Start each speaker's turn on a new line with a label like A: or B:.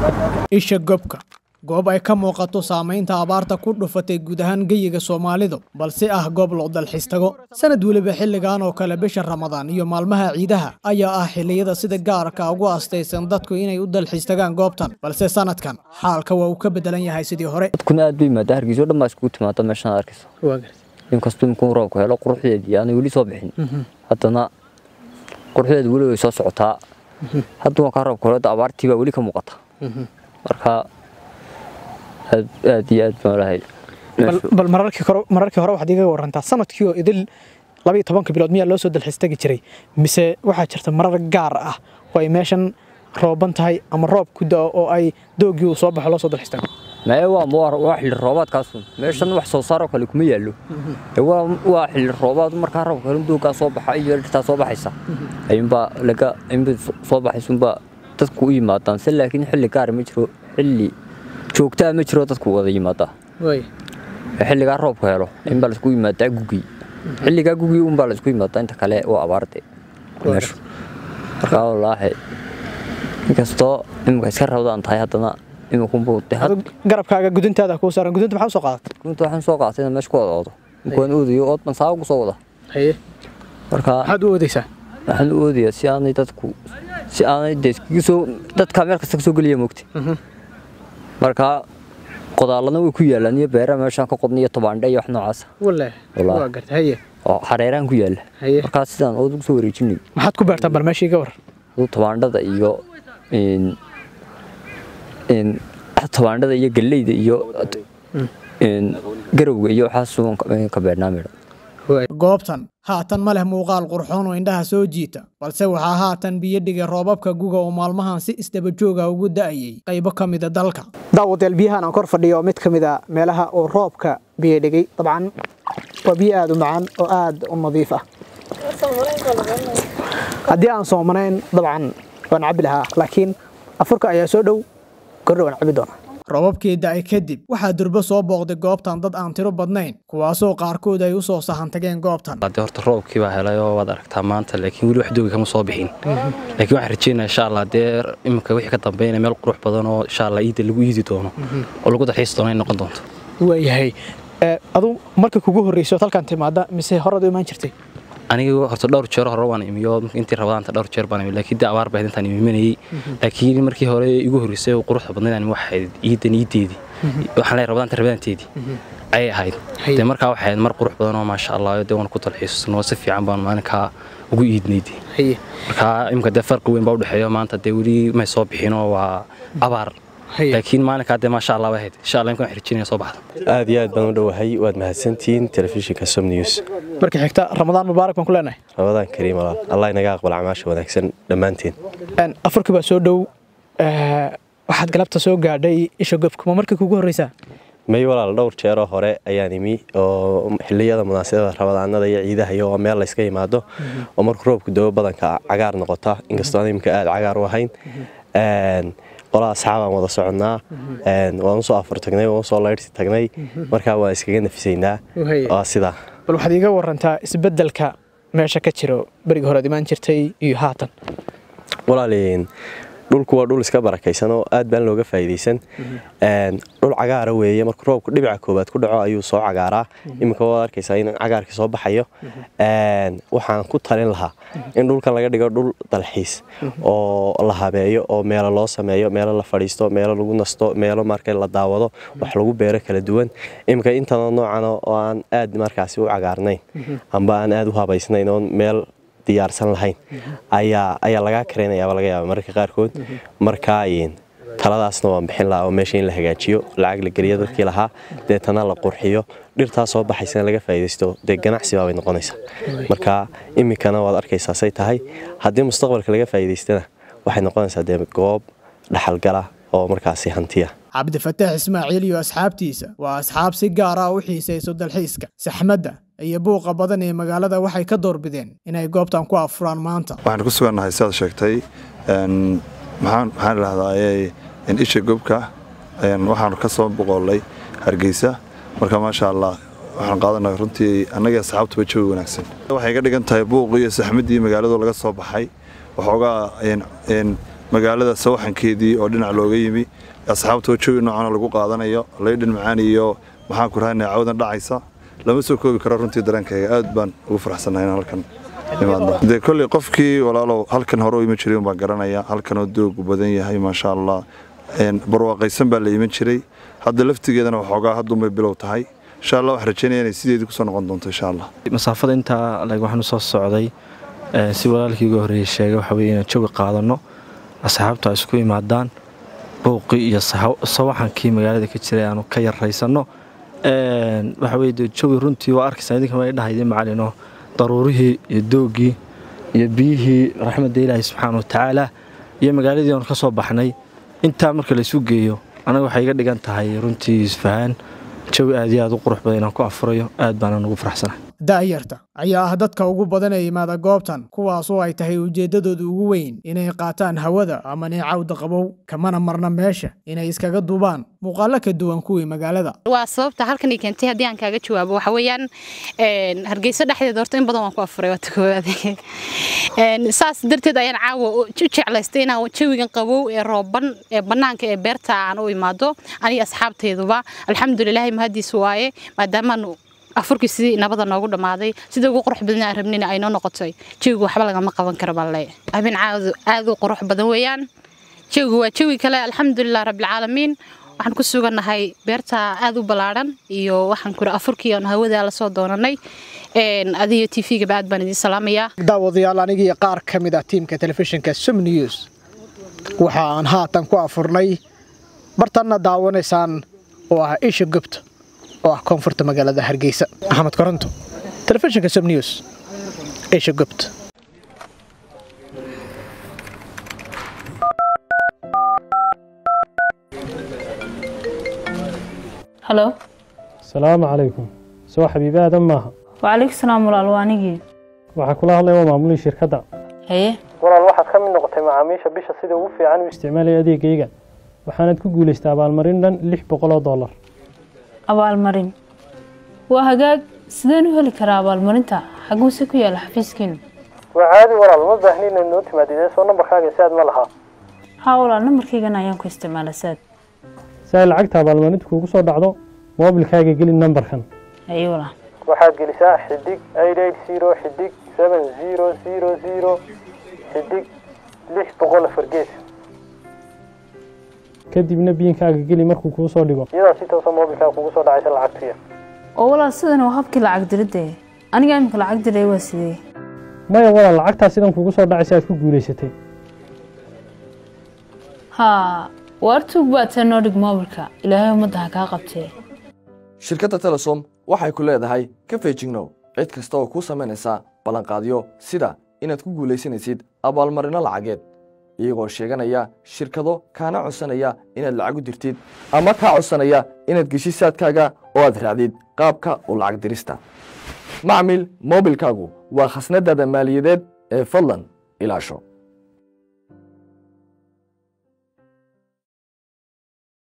A: isha gobka goob ay ka muuqato saamaynta abaarta ku dhufatay guud ahaan geyiga soomaalidu balse ah goob loo dalxiis tago sanad weliba xilligan oo kale bisha ramadaan iyo maalmaha ciidaha ayaa ah xilliyada sida gaarka ugu astaysan dadku inay u dalxiis tagaan goobtan balse sanadkan xaalka waa uu ka bedelan yahay sidii hore
B: dadkuna aad bay yimaada hargeysa o dhan baa iskugu timaada meeshaan arkayso inkastoo imkuu roobku helo quruxdeedii aanay weli soo bixin haddana quruxdeedu weli way soo socotaa hadda waa kaa roobka helo abaartii baa weli ka muuqata marka aad aad iyo aad baan lahay
A: bal mararkii hore waxaad iga warantaa sanadkii oo idil labaiyo tobanka bilood miyaa loo soo dalxiis tagi jiray mise waxaa jirta marar gaar ah oo ay meeshan rooban tahay ama roob ku da'o oo ay doogii uu soo baxo loo soo dalxiis tago
B: maya waa waa xilli roobaadkaasun meeshan wax soo saaroo kale kuma yaallo waa xilli roobaad markaa roobka helo doogaa soo baxa iyo dhirtaa soo baxaysa ayuunbaa laga ayuunbay soo baxaysunbaa dadku u yimaadaan se laakiin xilli gaara ma jiro xilli joogtaa ma jiro dadku wada yimaadaa xilligaa roobka helo inbaa laisku yimaadaa gugii xilligaa gugii unbaa laisku yimaadaa inta kale waa abaarde meeshu markaa wallaahi inkastoo imika iska rabdaan tahay haddana imikunbuu
A: garabkaaga guduntaada kuu saaran gudunta maxaa soo qaadatay
B: gudunta waxaan soo qaadatay inaan meesha ku wada oodo inkuwaan oodayo ood baan saaba ku soo wada marka
A: maxaad u oodaysaa
B: waxaan u oodayaa si aanay dadku si aanay dee iskaga soo dadkaa meel kasta ka soo geliya moogta marka qodaalana way ku yaalaan iyo beera meeshaan ka qodna iyo tobaandhe iyo wax noocaasa oo xareeraan ku yaala markaa sidaan ood ugu soo wareejinay
A: maxaad ku beertaan bal meeshii ga war
B: tobaandhada iyo tobaandhada iyo galleyda iyo garowga iyo waxaas ka beernaa midha
A: goobtan haatan ma leh muuqaal qurxoon oo indhaha soo jiita balse waxaa haatan biyo dhigay roobabka guga oo maalmahan si isdaba jooga ugu da'ayay qaybo ka mida dalka daawadayaal biyahan aan kor fadhiyo mid ka mida meelaha uu roobka biyo dhigay dabcan waa biyo aada u macaan oo aada u nadiif ah haddii aan soomanayn dabcan waan cabbi lahaa laakiin afurka ayaa soo dhow gordho waan cabbi doonaa robabkii da'ay kadib waxaa durbo soo booqday goobtan dad aan tiro badnayn kuwaasoo qaarkood ay u soo sahan tageen goobtan
C: hadee horta roobkii baa helay oo waad aragtaa maanta laakiin weli wax doogi kama soo bixin laakiin waxaan rajeynaya insha allah dee iminka wixii ka dambeynaya meel qurux badan oo insha allah iida lagu iidi doono oo lagu dalxiisi doono ay noqon doonto
A: waayahay adu marka kugu horreyso halkan timaada mise horaad u imaan jirtay
C: aniga horta dhowr jeer hore waan imiyo intii rabadaanta dhowr jeer baan imi laakiin dee abaar bahayd intaan imimanayay laakiin markii hore igu horreysay oo quruxda badnayd aan waxayd iidan iideedii waxaan leeyahay rabadaanta rabadaanteedii ayay ahayd dee markaa waxay ahayd mar qurux badan oo maasha allah dee waan ku dalxiisno si fiican baan maalinkaa ugu iidnayd markaa imika dee farqi weyn baa u dhexeeyo maanta dee weli may soo bixinoo waa abaar laakiin maalinkaa dee maasha allah bahayd insha allah imkaan xirjinaya soo baxda
D: aad iyo aad baan u dhowahay waad mahadsantihiin telefishinka som news
A: marka xigta ramadaan mubaarak baan ku leenahay
D: ramadaan kariim walaal allah inaga aqbal camaasha wanaagsan dhammaanteen
A: afurkii baa soo dhow waxaad galabta soo gaadhay isha gobka ma markii kugu horreysaa
D: may walaal dhowr jeeroo hore ayaan imi oo xilliyada munaasabada ramadaanada iyo ciidaha iyo oo meel layska yimaado oo markuu roobku dabo badanka cagaar noqota inkastoo aan imika aad cagaar u ahayn qolaa asxaabaan wada soconnaa waan usoo afur tagnay waan usoo laydhsi tagnay markaa waan iskaga nafisaynaa waa sidaa
A: bal waxaad iiga warantaa isbeddelka meesha ka jiro beriga horead imaan jirtay iyo haatan
D: walaaliin dhulku waa dhul iska barakaysan oo aad baan looga faa'iidaysan dhul cagaara weeye marka roobku dhibica koowaad ku dhaco ayuu soo cagaaraa iminka waad arkaysaa in cagaarkii soo baxayo waxaan ku talin lahaa in dhulkan laga dhigo dhul dalxiis oo la habeeyo oo meelo loo sameeyo meelo la fadhiisto meelo lagu nasto meelo marka la daawado wax lagu beero kala duwan iminka intanoo noocan oo aan aad markaasi u cagaarnayn amba aan aad u habaysnayn oon meel diyaarsan lahayn ayaa ayaa lagaa karaynayaaba laga yaaba mararka qaarkood markaa taladaasna waan bixin lahaa oo meesha in la hagaajiyo lacag la geliyo dadkii lahaa deetana la qurxiyo dhirtaa soo baxaysana laga faa'iidaysto dee ganacsi baabay noqonaysaa marka iminkana waad arkaysaa say tahay haddii mustaqbalka laga faa'iidaystana waxay noqonaysaa dee goob dhaxalgala oo markaasi hantiya
A: cabdifataax ismaaciil iyo asxaabtiisa waa asxaab si gaar ah u xiisayso dalxiiska saxmadda iyo buuqa badan ee magaalada waxay ka doorbideen inay goobtan ku afuraan maanta
E: waxaan ku sugannahay sidaad sheegtay maxaan idhahdaa isha gobka waxaanu ka soo boqoolay hargeysa marka maasha allah waxaan qaadanay runtii annagii asxaabtuba jawi wanaagsan waxay ga dhigan tahay buuqii iyo saxmadii magaaladu laga soo baxay waxoogaa magaalada sawaxankeedii oo dhinac looga yimi asxaabtoo jawi noocana lagu qaadanayo laydhan macaan iyo maxaan ku rahanaya cawdan dhacaysa lama soo koobi karo runtii dareenkayga aad baan ugu faraxsanahay inaan halkan imaadno dee kolley qofkii walaalow halkan hore u iman jiray unbaan garanaya halkanoo doogu badan yahay maasha allah barwaaqaysan baa la iman jiray hadda laftigeedana waxoogaa haddunbay bilow tahay insha allah waxaan rajeynaya inay sideedii kusoo noqon doonto insha allah
F: masaafada intaa lag waxaanu soo socday si walaalkii uga horreeyey sheegay waxa weye inaan jawi qaadanno asxaabtu ay isku imaadaan bouqii iyo sawaxankii magaalada ka jiray aanu ka yarraysanno waxa weye dee jawi runtii waa arkaysaa idinka ma dhahaydi macalino daruurihii iyo doogii iyo biyihii raxmadda ilaahi subxaana watacaala iyo magaaladii aanu ka soo baxnay intaa marka laysu geeyo anaga waxay iga dhigan tahay runtii isfahaan jawi aad iyo aad u qurux badan inaan ku afurayo aad baana ugu faraxsanahay
A: da'yarta ayaa ah dadka ugu badan ee yimaada goobtan kuwaasoo ay tahay ujeeddadooda ugu weyn inay qaataan hawada ama neecawda qabow kamana marna meesha inay iskaga duubaan muuqaallo ka duwan kuwii magaalada
G: waa sababta halkan i keentay haddii aan kaaga jawaabo waxa weeyaan hargeysa dhexdeeda horta in badan waan ku afuray waata koowaad saas darteed ayaan caawa u jeclaystay inaan jawigan qabow ee rooban ee bannaanka ee beerta aan u imaado aniga asxaabtayduba alxamdulilaahi mahadiis waaye maadaamaan afurkii sidii nabada noogu dhammaaday sidii ugu qurux badan aan rabnina ay noo noqotay jawigu waxba lagama qaban karo baan leeyahay habeen caawdu aad u qurux badan weeyaan jawigu waa jawi kale alxamdulilah rabbilcaalamiin waxaan ku sugannahay beerta aad u ballaadhan iyo waxaan kuri afurkii aan hawada la soo doonanay adiyo t v-gaba aad baan idiin salaamayaa
A: daawadayaal anigii qaar ka mid ah tiimka telefishinka sum news waxa aan haatan ku afurnay bartanna daawanaysaan oo ah isha gubta oo ah koonfurta magaalada hargeysa axmed koronto telefishinka sum news isha gubt
H: halo
I: asalaamu calaykum soo xabiibi aadan maaha
H: wacalaykum salaam walaal waa anigii
I: waxaa kula hadlaya waa maamulihii shirkadda
H: haye
I: walaal waxaad ka mid noqotay macaamiisha bisha sida ugu fiican u isticmaalaya adeegayga waxaanaad ku guulaystay abaalmarin dhan lix boqoloo dollar
H: abaalmarin waa hagaag sideen u heli karaa abaalmarinta xaguuse ku yaala xafiiskiinu
I: waa caadi walaal ma baahni inaad noo timaadidee soo nambarkaaga si aad ma lahaa
H: haa walaal nambarkaygan ayaan ku isticmaala saad
I: si ay lacagta abaalmarinta kuugu soo dhacdo moobilkaaga geli nambarkan
H: haye walaal
I: waxaad gelisaa xidig eight eight zero xidig seven zero zero zero xidig lix boqol afar gees kadibna biinkaaga geli markuu kuu soo dhigo iyadaa si toosa moobilkaaga kugu soo dhacaysa lacagtuya
H: oo walaal sidan waa habkii lacag diridde aniga imika lacag diray waa sidee
I: maya walaal lacagtaa sidan kugu soo dhacaysa aad ku guulaysatay
H: haa waartuug baad tee noo dhig moobilka ilaahay ummadda ha kaa qabtee
J: shirkadda telesom waxay ku leedahay ka feejignow cid kasta oo kuu samaynaysa ballanqaadyo sida inaad ku guulaysanaysid abaalmarinno lacageed iyagoo sheeganaya shirkado kaana codsanaya inaad lacag u dirtid ama kaa codsanaya inaad geshid saadkaaga oo aad raacdid qaabka u lacag dirista macmil moobilkaagu waa khasnadaada maaliyadeed ee fadlan ilaasho